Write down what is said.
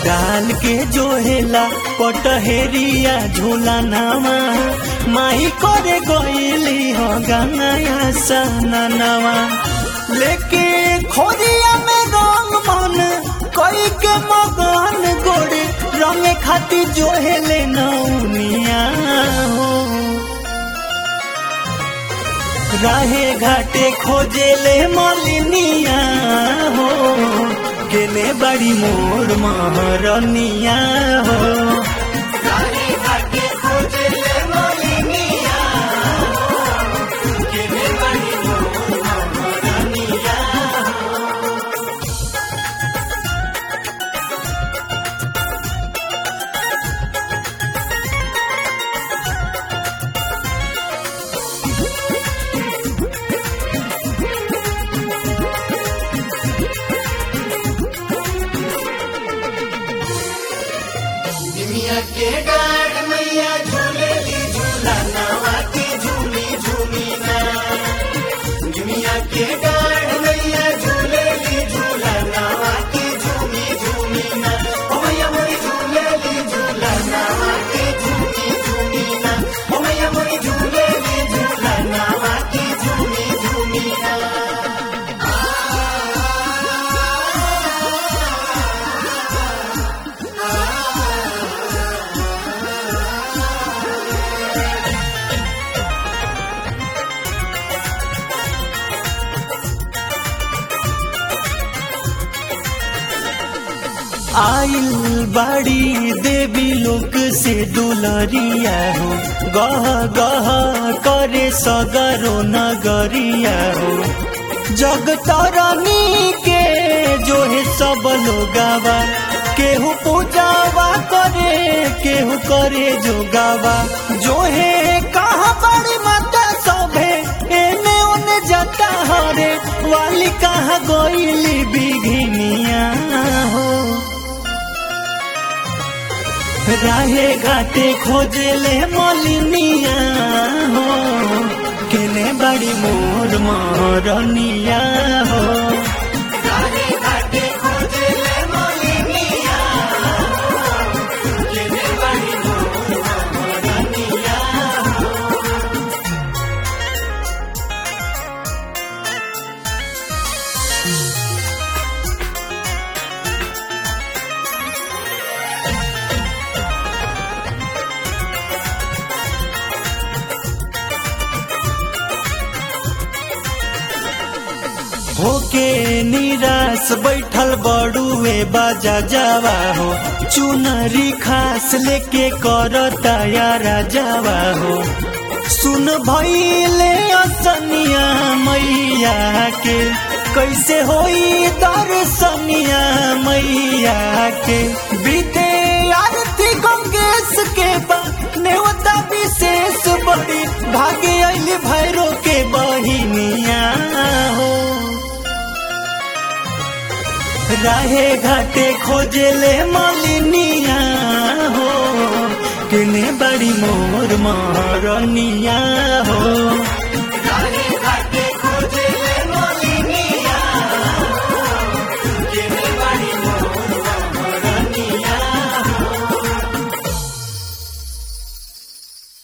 डाल के जोहेला पटहेरिया झूला नामा माई करे गईली हो गंगाया सननवा लेके खोरिया में रंग मन कोई के मगन गोड़े रंग खाती जोहेले नौनिया हो राहे घाटे खोजेले मलिनिया हो गेले बड़ी मोर महरनिया हो दुनिया के गाड़ मैया झूलेली झूला नवा की झूमी झूमी ना दुनिया के गाड़ मैया झूलेली झूला नवा की झूमी झूमी ना ओ मैया मोरी झूलेली झूला नवा की झूमी झूमी ना ओ मैया मोरी झूलेली झूला नवा की झूमी झूमी ना आइल बाड़ी देवी लोक से दुलरिया हो गह गह करे सगरो नगरिया हो जग तरनी के जो है सब लोगावा केहू पूजावा करे केहू करे जोगावा जो है कहा बड़ी माता सभे एने ओने जाता हरे वाली कहा गोइली बिघिनिया हो राहे घाटे खोजेले मलिनिया हो केने बड़ी मोर मोरनिया हो होके निराश बैठल बड़ुए बाजा जावा हो चुनरी खास लेके कर तैयारा जावा हो सुन भैले असनिया मैया के कैसे होई दर्शनिया मैया के बीते आरती गंगेश के बा नेवता विशेष बड़ी भागे अली भैरो के बहिनिया हो राहे घाटे खोजेले मलिनिया हो किने बड़ी मोर महरनिया हो